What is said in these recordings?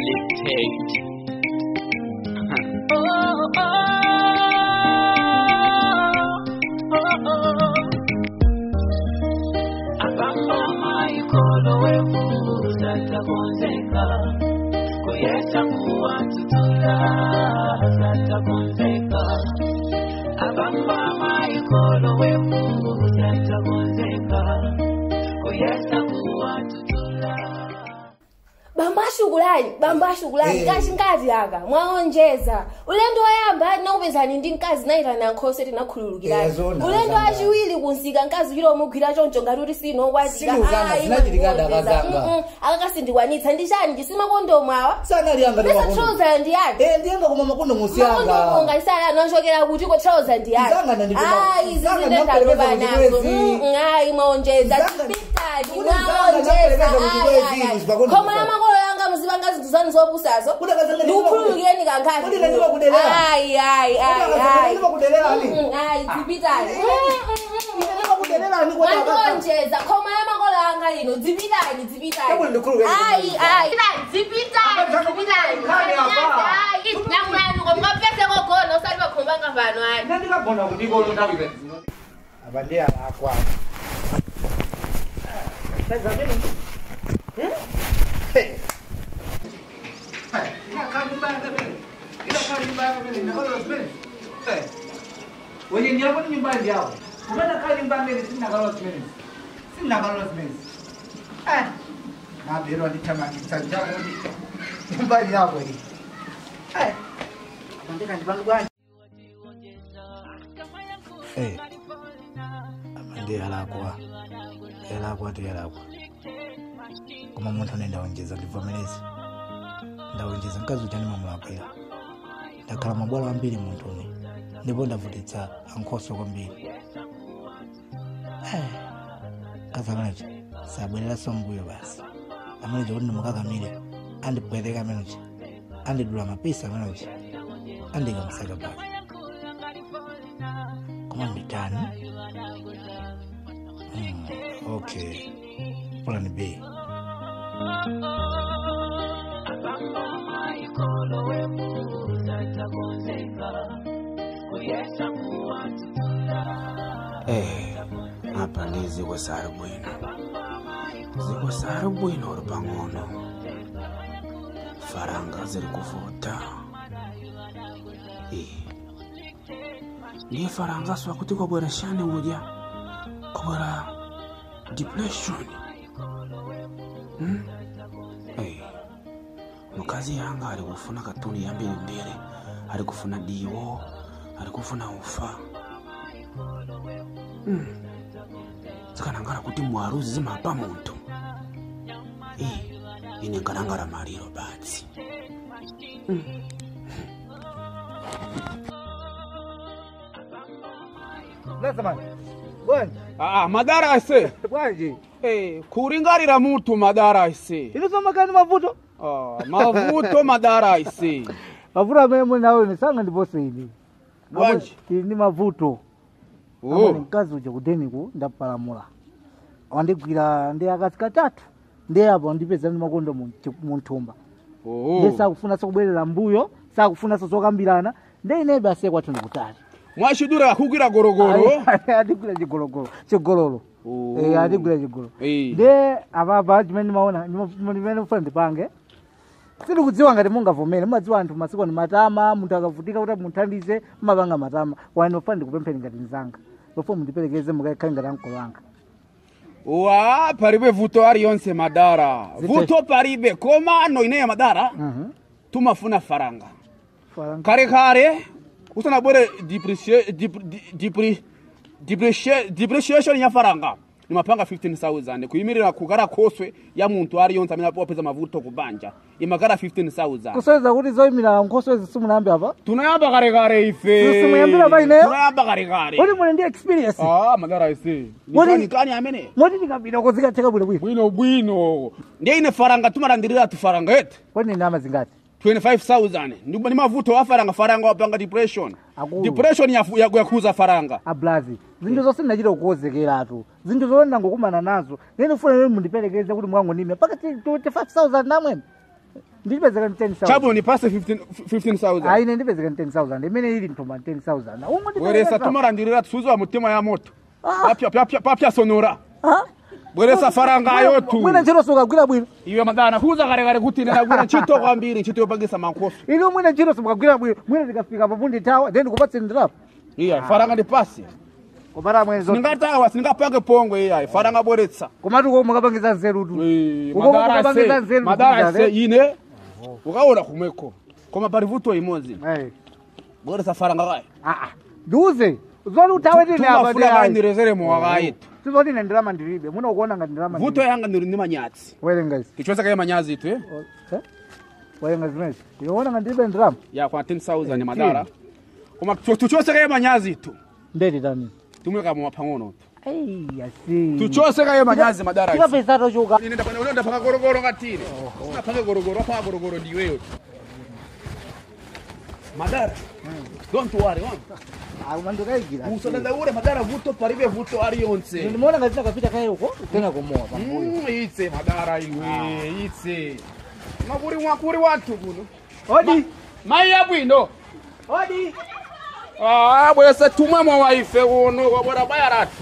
selected. Abamama ikolo wevuza takonzeka kuyesa kuwatutula zatakonzeka Abamama ikolo wevuza takonzeka kuyesa kuwatutula bambo ashukulani bambo ashukulani Eh. kachi mkazi aka mwaonjeza ulendo woyamba naupezani ndi mkazi naitana nkhoso tinakhululukirani Eh, zona, ulendo zanga. wachiwiri kunsika mkazi chilo omugwira choncho ngati kuti sinokwatira Sinuzana, zinachitika ndakazanga. akakasindikwanitsa ndi chani chisima kondomu awa sanali anga ndi pesa makondo trouser ndi yani eh ndiyenga koma makondo makondomu musiyanga ngaisala anochokera kuti ko trouser ndi yani Zanga ndandikuma- ayi zanga zizindendabeba ndinapereka nazo kuti Mm, mm, ayi mwaonjeza Zanga- chipitali Kuti zanga mwaonjeza ndinapereka kuti ayi, kwezi, ayi, ayi. zipakondomu khoma la makolo yanga muzipanga zinthu zanu zopusazo Kuti akazanga ndikukhululukireni Kuti kankhazi kandiwa kudelera. ayi ayi ayi akazanga ayi ndiwa kudelera ni? Mm, mm, ayi dzipitali kudelelani kwa baba mwandikonjeza khoma la makolo yanga lino dzipitali dzipitali Hebu ndikhululukireni ayi kudelera. ayi dzipitali dzipitali Nkhani apa? ayi namulanuko mukapese kogona usati pakhombanga pano ayi ndandikagona kundikolo ndawive apa ndi alakwa wenye ndiako ni nyumbani ndiao umena kaa nyumba mbele sina kalola simeni sina kalola simeni eh na bero nditamani sanjako ndi nyumbani yako hii eh andika ndibangu bwana eh ndi alakwa alakwa ndi alakwa koma munthu ane ndawonjeza ndivomereze ndawonjeza mkazi uchani mamulakwira ndakhala mabwalo ambiri munthuni ndipo ndavutitsa ankhoso kwambiri kazakanachi sabwereranso mbuyo basi amenechi kuti ndimukakamire andipweteka amenechi andidula mapisa amenechi andikamusaka pake koma nditani mm, okay plan b Abamama ikolo wevuza takonzeka kuyesa kuwatutula Eh, apa ndi ziko sali bwino ziko sali bwino uli pang'ono faranga ziri kuvuta Eh, ndiye faranga swa kuti kwabwera shani udya kwabwera depression hmm? Eh, mukazi yanga ali kufuna katuni yambiri mbiri ali kufuna diwo ali kufuna ufa zikanangala kuti mwaruzi zimapa munthu Eh, ine nkanangala maliro basi lazamani bwanji Ah, madara ase bwanji eh, kuringarira mutu madara ase ilizomakani mavuto ah, mavuto madara ase mavuto amene muli nawo ine sanga ndipose ine Bwanji. ili ndi mavuto oh. amene mkazi uja kudeniku ndapalamula wandigwira ndi akazi katatu ndi apo ndipeza ndi makondo mu- munthumba ndi oh. sakufunanso kubwerera mbuyo sakufunanso zokambirana ndi inebe asiye kwathu ndikutali mwachidura akugwira gorogoro adigwira chigologolo chigololo Oh. Eh, adigwira chigolo Eh. ndi apapa chimene ndimaona ndima- ndimene ufuna ndipange sindikudziwa ngati mungavomere mumadziwa anthu masiku ni matama munthu akavutika kuti munthandize mumapanga matama wani ufuna ndikupempheni ngati mzanga lofuna mundiperekeze mukakhale ngati ankolo anga wa palibe vuto aliyonse madara Zite- vuto palibe komano ineyo madara Mhm. tumafuna faranga Faranga. kare kare usanabwere deprecia- dep- di- depre- deprecia- depreciation ya faranga nimapanga 15000 kuyimirira kugara khoswe ya munthu aliyonse amene wapeza mavuto kubanja imagara 15000 kuseweza kuti zoyimira nkhoso simunayambe apa tunayamba kare kare ife Sisimuyambira pa ineyo? tunayamba kare kare kuti muli ndi experience ah madara ise Wodi- nikani kani amene moti ndikabwino zikatheka bwinobwino bwino bwino ndiye ine faranga tumalandirira tufaranga ete kodi ni ndalama zingati 25000 ndi ndi mavuto wa faranga faranga wapanga depression Akulu. depression yafu- yaku- yakhuza faranga ablazi zinthu zonse ndinachita kukonzekeratu zinthu zone ndangokumana nazo nene ufuna nene mundiperekeze kuti mwangonime pakati 25000 namwene ndipezeka ni 10000 chabu nipase 15 15000 aine ndipezeka ni 10000 imene ili ntoma 10000 umwe bweresa tumarandirira tusuziwa mutima ya moto Ah. Papya- papya- papya sonora bweresa faranga yotu mwina ntchito sukagwira bwino iwe madana kuza kare kare kuti ndinagwira ntchito kwambiri ntchito yopangisa mankoso ili mwina ntchito sukagwira bwino mwina tikafika papundi tawa then kupatse ndirapo iya faranga ndipasi kupata mwezo sindingatawa sindingapange pongwe iya faranga bweretsa komatu ko mukapangiza nzerutu Eh, Uko madara mukapangiza se- nzeru madara kuzale. se ine ukaona kumweko koma pali vuto imodzi Eh. bweresa faranga kayi Ah, ah. ndiuze zoti utawe tine apa tumafula kayi ndirezeremo wakayitu sizoti ine ndirama ndilibe mwina ukuona ngati ndirama vuto yanga ndiri ndi manyatsi werenga izi tichwesa kaye manyazi itu eh? Eh? werenga zimezi iona ngati ndilibe ndirama ya kwa 10000 madara koma tuchose kaye manyazi itu ndeti tani tumweka mwa pang'ono tu Ei, asi tuchose kaye manyazi madara isi. tikapesa tochuka Ine ndapanga ulonda paka gorogoro ngatire unapanga gorogoro apa gorogoro ndiweyo tu madara don't worry wanga umandikayikira usadandaure madara vuto palibe vuto ari yonse ndimaona ngati nakapita kaye uko tena kumowa pambuyo Mm, itse madara iwe itse makuri mwakuri watu kuno odi mai yabwino odi Ah, bwese tumwe mwa waife kuno kwabora baya ratu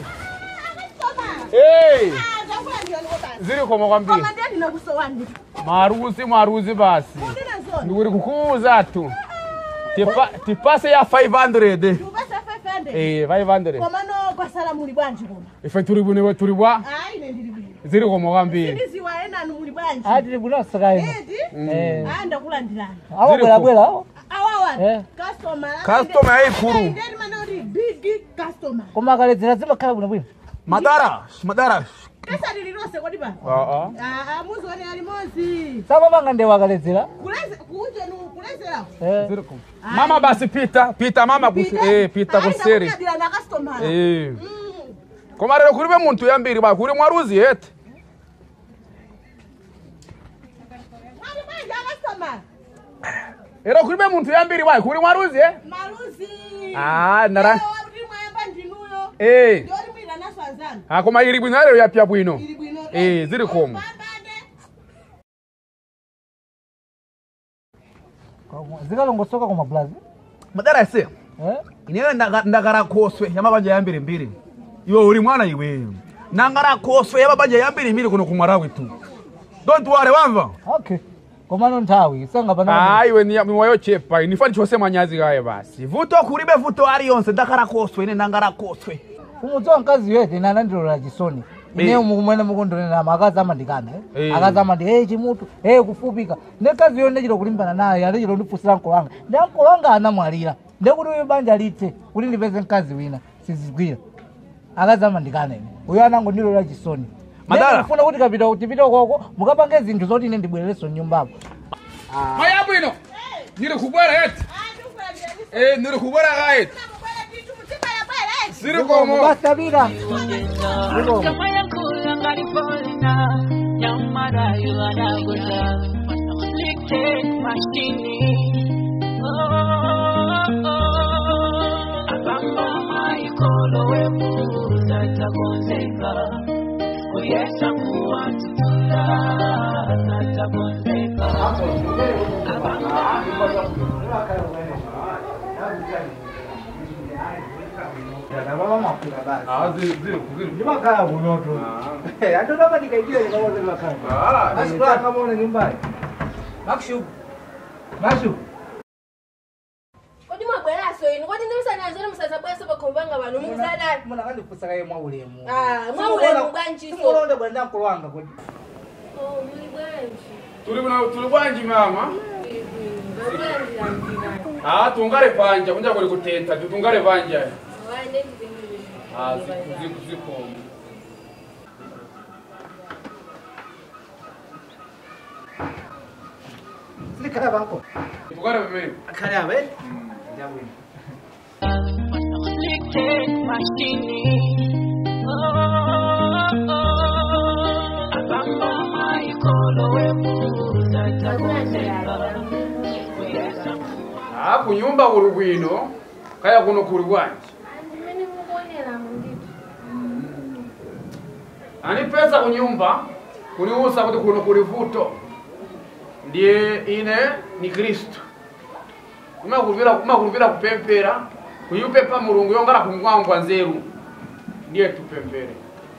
hey ziri koma kwambiri maruzi maruzi basi ndikuri kukuuza tu Tipa- tipase ya 500 eh 500 komano kwasala muli bwanji kuno ife turi bune turi bwa ayi ine ndili bwino ziri koma kwambiri sindiziwa enanu muli bwanji ati bunasakaino eti Eh. aya ndakulandirani awabwerabwera awo awawa Eh. customer Customer yayikulu. ndeni mana kuti big customer koma akaledzera zimakhala bwinobwino madara madara kasa lililonse kodi pano ah aa muzione alimozi samapanga ndewa akaledzera kuleze kunjenu kulezerako Eh. ziri koma mama basi pita pita mama kusi eh pita kuseri ndakulandirani akastomala eh koma lero kulibe muntu yambiri ba kuli mwaruzi yete mali bwanji akastomala lero kulibe muntu yambiri ba kuli mwaruzi eh maluzi Ah, ndara- kuti mwayamba ndinuyo eh ndioti mwina naso anzanu ah koma ili bwino lero yapya bwino ili bwino eh ziri koma pambane zikalongosoka koma blazi madara se Eh? inewe ndaga- ndagara koswe yamabanja yambiri mbiri iwe uli mwana iwe nangara koswe yamabanja yambiri mbiri kuno kumwarawi tu don't worry wamva okay komano nthawi sangapana Ah, iwe ni mwoyo chepa inifani chose manyazi kaye basi vuto kulibe vuto ali yonse ndakara koswe ine ndangara koswe umudziwa mkazi wete ine anandilola chisoni ineyo mukumene mukundonenama akazi amandikana eh? Eh. akazi amandi hey chimutu hey kufupika ne kazi yo ndechita kulimbana naye andechita kundipusira mkolo wanga ndi mkolo wanga anamwalira ndekuti uyo banja lithe kuti ndipeze mkazi wina sizigwira akazi amandikana ine uyo anangondilola chisoni Madala. funa kuti kapita tipite koko mukapange zinthu zoti ine ndibwerereso nyumbapo maya bwino niri kubwera eti eh niri kubwera kaeti ziri komo basabira Kama yakula ngalipolina Nyamara yuanaguza Like mashini Abamba ikolo wemuza tagonzeka Kuyesa kuwa tutula Tagonzeka ndimakhala kunoto andotapa ndikaitira ndikaona ndimakhala asikula kamaona nyumbayi makshu makshu kodi mwabweraso inu kodi ndimusanazoni musazabweso pakhomubanga pano mukusadani muna kandipusakaye mwa ulemu Ah, mwa ulemu bwanjiso. simukulonde bwenda mkulu wanga kodi Oh, muli bwanji tuli bwino tuli bwanji mama ndabwerandirandirani ah tungale panja kunja kuli kutenta tutungale panja wande ndipengere ah ziku ziku zikomo silikhala panko tungale pamene akhale abe ndabwino Like mashini Abamba ikolo wemuza tagonzeka Kuyesa ah kunyumba kuli bwino kaya kuno kuli bwanji andimene mukuonera munditu ani pesa kunyumba kuniusa kuti kuno kuli vuto ndiye ine ni kristu umakulupira umakulupira kupempera kuyupepa mulungu yongala kumwangwa nzeru ndiye tupempere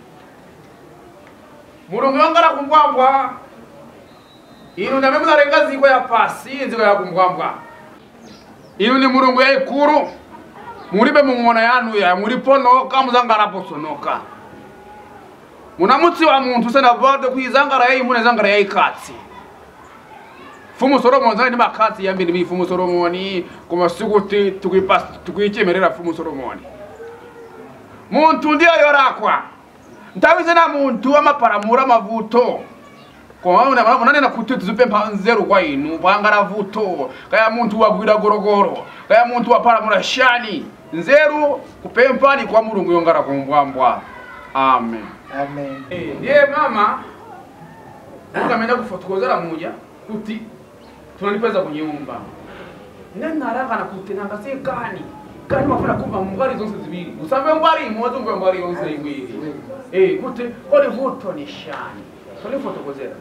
mulungu yongala kumwangwa inu namwe munalenga ziko ya pasi nziko ya kumwambwa inu ni mulungu yaikulu mulibe mung'ona yanu ya muliponoka muzangalaposonoka munamutsi wa munthu senavode kuizangala yaimuna izangala yaikatsi fumu solomoni zali ndi makhatsi yambiri mi fumu solomoni koma sikuti tukuipa- tukuichemerera fumu solomoni munthu ndiyo yorakwa nthawi zina munthu amapalamula mavuto koma una- unanena kuti tizipempha nzeru kwa inu pangala vuto kaya munthu wagwira gorogoro kaya munthu wapalamula shani nzeru kupemphani kwa mulungu yongala kumbwambwa amen amen Eh, ndiye mama ukamenda kufotokozera muja kuti tunalipeza kunyumba nanarangana kuti nangase kani kani mafuna kumva mbwari zonse zibiri usambe mbwari imodzi umve mbwari yonse iwiri eh kuti oli vuto ni shani tolifotokozera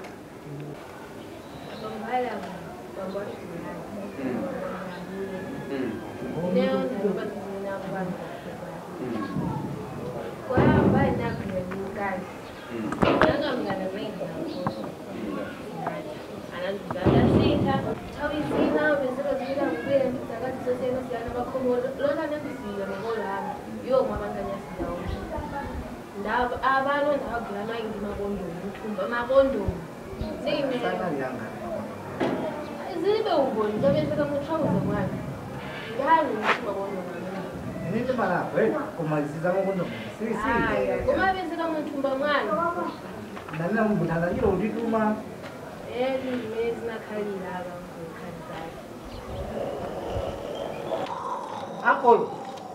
abantu ndabagula amayindi makondomu uthumba makondomu ziyimela zibe uboni zabenzeka muthawuze mwana ngani ukuthi makondomu nini malako eh kumaliziza makondo si si haya koma benzeka muthumba mwana nani mutanganyiro undituma ezi zimene zinakhalira abankhali zakhe akolo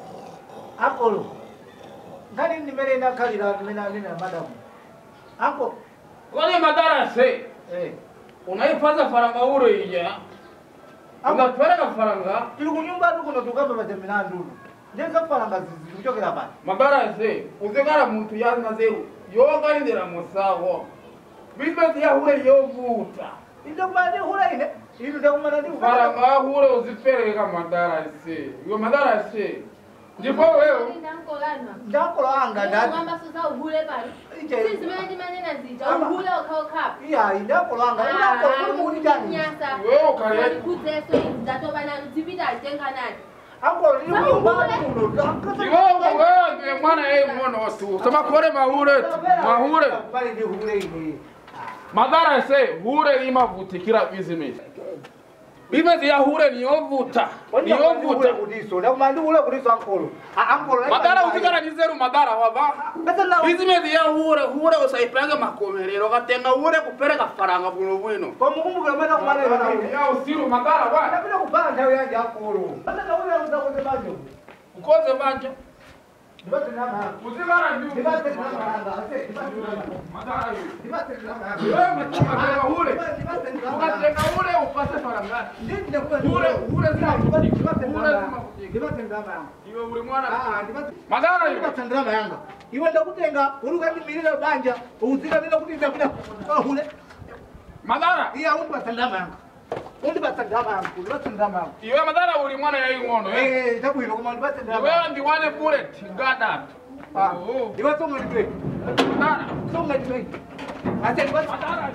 akolo ngani nimene nakhalira nimene anena madamu ako kodi madarase eh unaipaza faranga ure ija ungatwereka faranga tili kunyumba tu kuno tukamba pachemena ndulu ndeza falanga zizi kuchokera pano madarase uzekala muntu yazina zeru yogalindira musawo bizinesi yahure yovuta inde kumana ndihula ine inu ndakumana ndihula faranga hure uzipereka madarase iwe madarase ndipo wewe ndankolana ndakolo anga ndati ngamba susa uhule pali Ije- sizimene ndimanena zija Ama- uhule ukhaokhapha iyayi ndakolo anga ndakolo kuti ndani nyasa Wewe ukale- walikudzeso izidatoba zipita zitenganani akolo ndili kunyumba Uhule. kuno iwewe wewe ndiye mwana yeye mwono tu samakore mahure tu mahure pale ndihule ine madarase hure imavutikira bizinesi bizinesi ya hure niyovuta niyovuta kudiso ndakumana ndihule kudiso akolo akolo madara uzikala ni zeru madara wava bizinesi ya hure hure usaipange makomerero katenga hure kupereka faranga bwino bwino kwamukumbukira mwana kumana ya usiru madara wa ndapita kupanga nthawi yanje akolo andakauya uzakoze banjo ukoze banja ndipate nama uzikala ndi ndipate nama yanga ase ndipate nama madara yo ndipate nama wewe mtaka hure ndipate nama ukatenga hure upase faranga ndipate nama hure hure zima ndipate hure nama zima ndipate nama yanga iwe uri mwana ah ndipate madara yo ndipate nama yanga iwe ndakutenga uri ukandimirira banja uzikanira kuti ndapita ahule madara iya undipate nama yanga undipate nama yanga undipate nama yanga iwe madara uri mwana yayi ngono eh eh tabwino koma ndipate nama iwe ndiwane bullet gadatu ah Oh. ndipate songa ndipate madara songa ndipate ase ndipate madara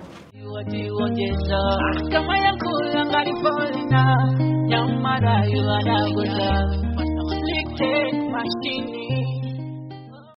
wajiongeza kama yakula ngalipolina nyamara yuadagoza like mashini